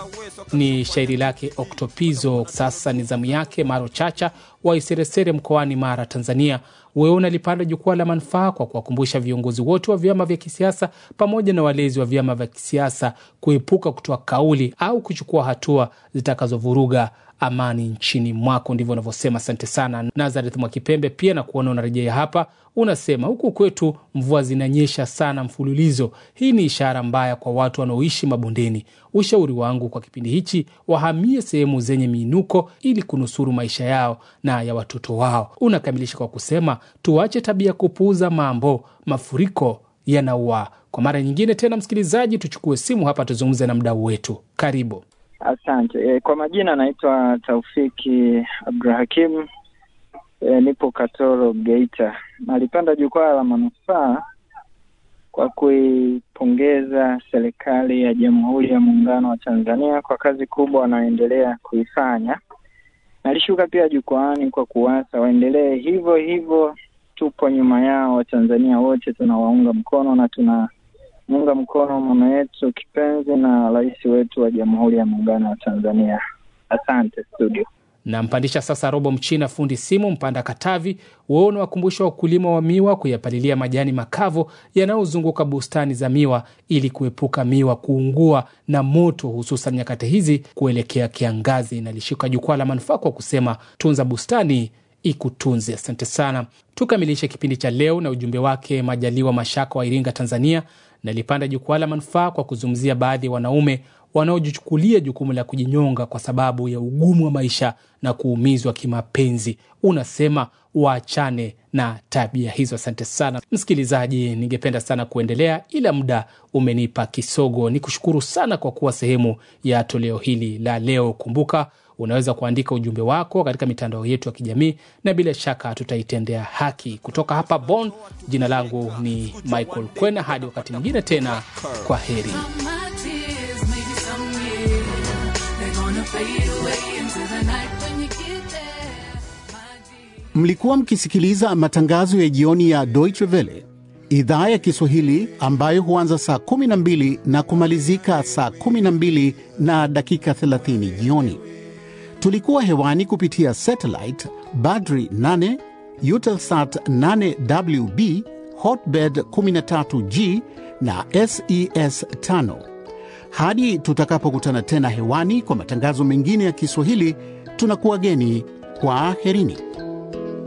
Ni shairi lake Oktopizo. Sasa ni zamu yake Maro Chacha wa Iseresere mkoani Mara, Tanzania. Wewe unalipanda jukwaa la manufaa kwa kuwakumbusha viongozi wote wa vyama vya kisiasa pamoja na walezi wa vyama vya kisiasa kuepuka kutoa kauli au kuchukua hatua zitakazovuruga amani nchini mwako. Ndivyo unavyosema. Asante sana Nazareth Mwakipembe, pia na kuona unarejea hapa. Unasema huku kwetu mvua zinanyesha sana mfululizo. Hii ni ishara mbaya kwa watu wanaoishi mabondeni. Ushauri wangu kwa kipindi hichi, wahamie sehemu zenye miinuko ili kunusuru maisha yao na ya watoto wao. Unakamilisha kwa kusema tuache tabia kupuuza mambo, mafuriko yanaua. Kwa mara nyingine tena, msikilizaji, tuchukue simu hapa tuzungumze na mdau wetu. Karibu. Asante. E, kwa majina naitwa Taufiki Abdurahakim. E, nipo Katoro, Geita. Nalipanda jukwaa la manufaa kwa kuipongeza serikali ya Jamhuri ya Muungano wa Tanzania kwa kazi kubwa wanaoendelea kuifanya. Nalishuka pia jukwaani kwa kuwasa waendelee hivyo hivyo. Tupo nyuma yao, Watanzania wote tunawaunga mkono na tuna muunga mkono mama yetu kipenzi na rais wetu wa Jamhuri ya Muungano wa Tanzania. Asante studio. Nampandisha sasa Robo Mchina, fundi simu Mpanda Katavi. Wewe unawakumbusha wakulima wa miwa kuyapalilia majani makavu yanayozunguka bustani za miwa ili kuepuka miwa kuungua na moto, hususan nyakati hizi kuelekea kiangazi. Nalishika jukwaa la manufaa kwa kusema tunza bustani ikutunze. Asante sana. Tukamilishe kipindi cha leo na ujumbe wake Majaliwa Mashaka wa Iringa, Tanzania. Nalipanda jukwaa la manufaa kwa kuzungumzia baadhi ya wanaume wanaojichukulia jukumu la kujinyonga kwa sababu ya ugumu wa maisha na kuumizwa kimapenzi. Unasema waachane na tabia hizo. Asante sana msikilizaji, ningependa sana kuendelea ila muda umenipa kisogo. Ni kushukuru sana kwa kuwa sehemu ya toleo hili la leo. Kumbuka unaweza kuandika ujumbe wako katika mitandao yetu ya kijamii na bila shaka tutaitendea haki. Kutoka hapa Bonn, jina langu ni Michael Kwena. Hadi wakati mwingine tena, kwa heri. Mlikuwa mkisikiliza matangazo ya jioni ya Deutsche Welle idhaa ya Kiswahili ambayo huanza saa 12 na kumalizika saa 12 na dakika 30 jioni. Tulikuwa hewani kupitia satellite Badri 8, Eutelsat 8WB, Hotbird 13G na SES 5. Hadi tutakapokutana tena hewani kwa matangazo mengine ya Kiswahili, tunakuwa geni kwa aherini.